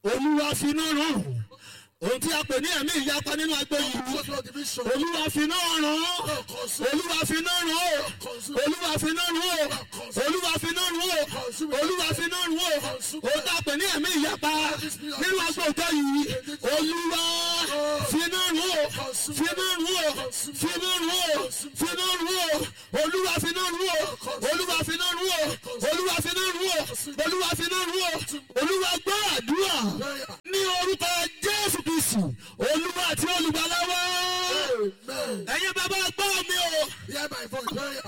olúwa finá rán ohun tí a pè ní ẹ̀mí ìyapa nínú agbo yìí Cause of division. olúwa finá rán olúwa finá rán o olúwa finá rán o olúwa finá rán o olúwa finá rán o ohun tí a pè ní ẹ̀mí ìyapa nínú agbo ìjọ yìí olúwa finá rán o finá rán o finá rán o finá rán o olúwa finá rán o olúwa finá rán o olúwa finá rán o olúwa finá rán o olúwa gbọ́ àdúrà ní orúkọ jésù kristu olúwa àti olùgbàlà wa Amen. ẹ̀yin bàbá gbọ́ mi o Hear my voice. Prayer.